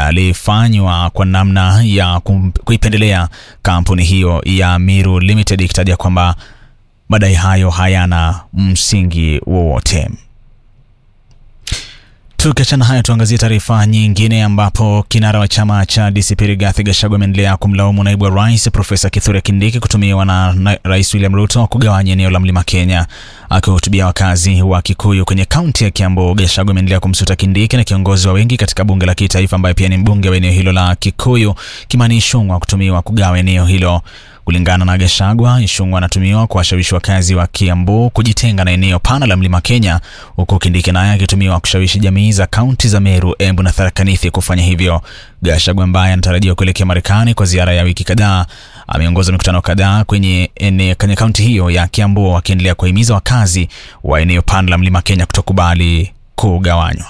yalifanywa kwa namna ya kuipendelea kampuni hiyo ya Miru Limited, ikitaja kwamba madai hayo hayana msingi wowote. Tukiachana hayo, tuangazie taarifa nyingine, ambapo kinara wa chama cha DCP Rigathi Gachagua ameendelea kumlaumu naibu wa rais Profesa Kithure Kindiki kutumiwa na, na Rais William Ruto kugawanya eneo la Mlima Kenya. Akiwahutubia wakazi wa Kikuyu kwenye kaunti ya Kiambu, Gachagua ameendelea kumsuta Kindiki na kiongozi wa wengi katika bunge la kitaifa ambaye pia ni mbunge wa eneo hilo la Kikuyu Kimani Ichung'wah kutumiwa kugawa eneo hilo. Kulingana na Gachagua, Ichung'wah anatumiwa kuwashawishi wakazi wa Kiambu kujitenga na eneo pana la Mlima Kenya, huku Kindiki naye akitumiwa kushawishi jamii za kaunti za Meru, Embu na Tharaka Nithi kufanya hivyo. Gachagua ambaye anatarajiwa kuelekea Marekani kwa ziara ya wiki kadhaa ameongoza mikutano kadhaa kwenye eneo kwenye kaunti hiyo ya Kiambu, akiendelea kuwahimiza wakazi wa eneo pana la Mlima Kenya kutokubali kugawanywa.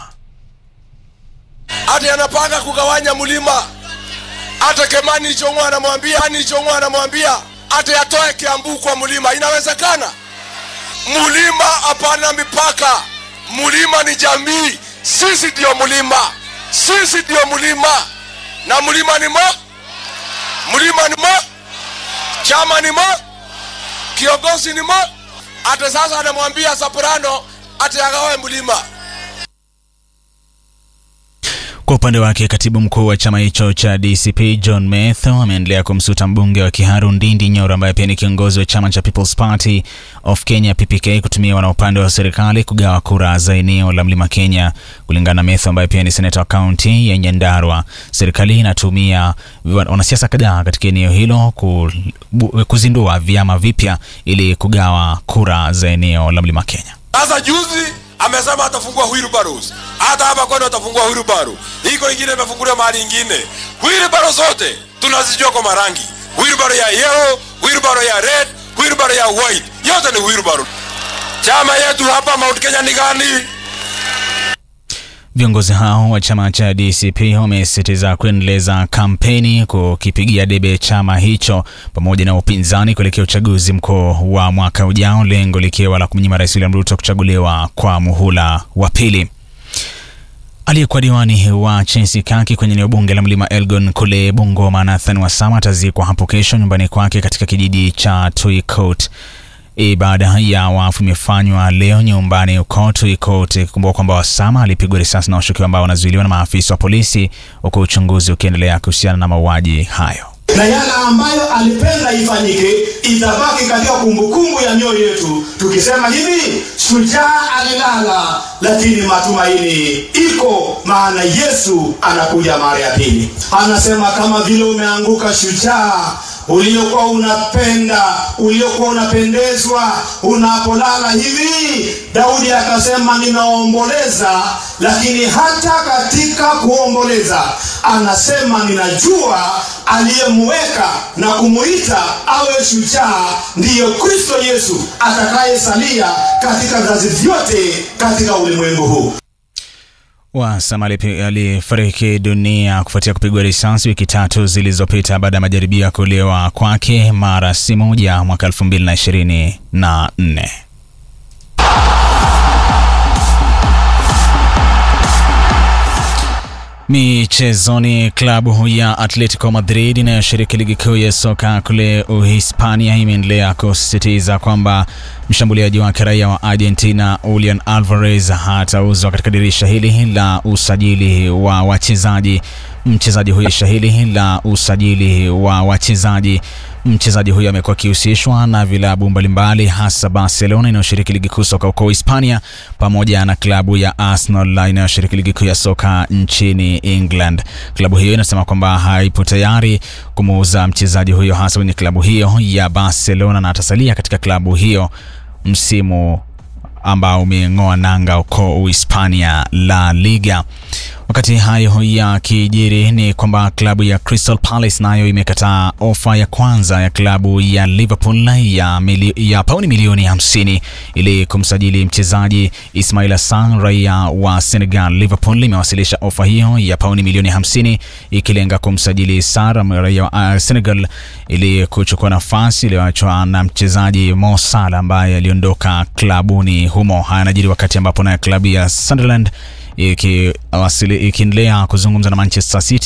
Ati anapanga kugawanya mlima hata Kimani Ichung'wah anamwambia Kimani Ichung'wah anamwambia hata atoe Kiambu kwa mlima. Inawezekana? Mlima hapana mipaka, mlima ni jamii. Sisi ndio mlima, sisi ndio mlima, na mlima ni mo, mlima ni mo, chama ni mo, kiongozi ni mo. Hata sasa anamwambia Soprano hata agawe mlima. Kwa upande wake katibu mkuu wa chama hicho cha DCP John Metho ameendelea kumsuta mbunge wa Kiharu Ndindi Nyoro ambaye pia ni kiongozi wa chama cha People's Party of Kenya PPK kutumiwa na upande wa serikali kugawa kura za eneo la Mlima Kenya. Kulingana na Metho ambaye pia ni seneta wa kaunti ya Nyandarua, serikali inatumia wanasiasa kadhaa katika eneo hilo kuzindua vyama vipya ili kugawa kura za eneo la Mlima Kenya. Sasa juzi amesema atafungua wheelbarrows. Hata hapa kwani atafungua wheelbarrow. Iko ingine imefunguliwa mahali ingine. Wheelbarrow zote tunazijua kwa marangi. Wheelbarrow ya yellow, wheelbarrow ya red, wheelbarrow ya white. Yote ni wheelbarrow. Chama yetu hapa Mount Kenya ni gani? Viongozi hao wa chama cha DCP wamesisitiza kuendeleza kampeni kukipigia debe chama hicho pamoja na upinzani kuelekea uchaguzi mkuu wa mwaka ujao, lengo likiwa la kumnyima Rais William Ruto kuchaguliwa kwa muhula wa pili. Aliyekuwa diwani wa Chensikaki kwenye eneo bunge la Mlima Elgon kule Bungoma, Nathan Wasama atazikwa hapo kesho nyumbani kwake katika kijiji cha Tuikot. Ibada ya wafu imefanywa leo nyumbani huko Tuikot, ikikumbuka kwamba Wasama alipigwa risasi na washukiwa ambao wanazuiliwa na maafisa wa polisi, huku uchunguzi ukiendelea kuhusiana na mauaji hayo na yale ambayo alipenda ifanyike itabaki katika kumbukumbu ya mioyo yetu, tukisema hivi, shujaa alilala, lakini matumaini iko, maana Yesu anakuja mara ya pili. Anasema kama vile umeanguka shujaa uliokuwa unapenda uliokuwa unapendezwa unapolala hivi. Daudi akasema ninaomboleza, lakini hata katika kuomboleza anasema ninajua aliyemweka na kumuita awe shujaa ndiyo Kristo Yesu atakayesalia katika vizazi vyote katika ulimwengu huu. Wasama alifariki dunia kufuatia kupigwa risasi wiki tatu zilizopita baada ya majaribio ya kuuliwa kwake mara si moja mwaka elfu mbili na ishirini na nne. Michezoni, klabu ya Atletico Madrid inayoshiriki ligi kuu ya soka kule Uhispania imeendelea kusisitiza kwamba mshambuliaji wake raia wa Argentina Julian Alvarez hatauzwa katika dirisha hili la usajili wa wachezaji. Mchezaji huyo shahili la usajili wa wachezaji mchezaji huyo amekuwa akihusishwa na vilabu mbalimbali hasa Barcelona inayoshiriki ligi kuu soka huko Hispania pamoja na klabu ya Arsenal inayoshiriki ligi kuu ya soka nchini England. Klabu hiyo inasema kwamba haipo tayari kumuuza mchezaji huyo hasa kwenye klabu hiyo ya Barcelona na atasalia katika klabu hiyo msimu ambao umeng'oa nanga huko Uhispania La Liga. Wakati hayo ya kijiri ni kwamba klabu ya Crystal Palace nayo imekataa ofa ya kwanza ya klabu ya Liverpool ya, mili, ya pauni milioni 50 ili kumsajili mchezaji Ismail Assar raia wa Senegal. Liverpool imewasilisha ofa hiyo ya pauni milioni 50 ikilenga kumsajili Sarr raia wa uh, Senegal ili kuchukua nafasi iliyoachwa na mchezaji Mo Salah ambaye aliondoka klabuni humo. Haya yanajiri wakati ambapo nayo klabu ya Sunderland ikiendelea kuzungumza na Manchester City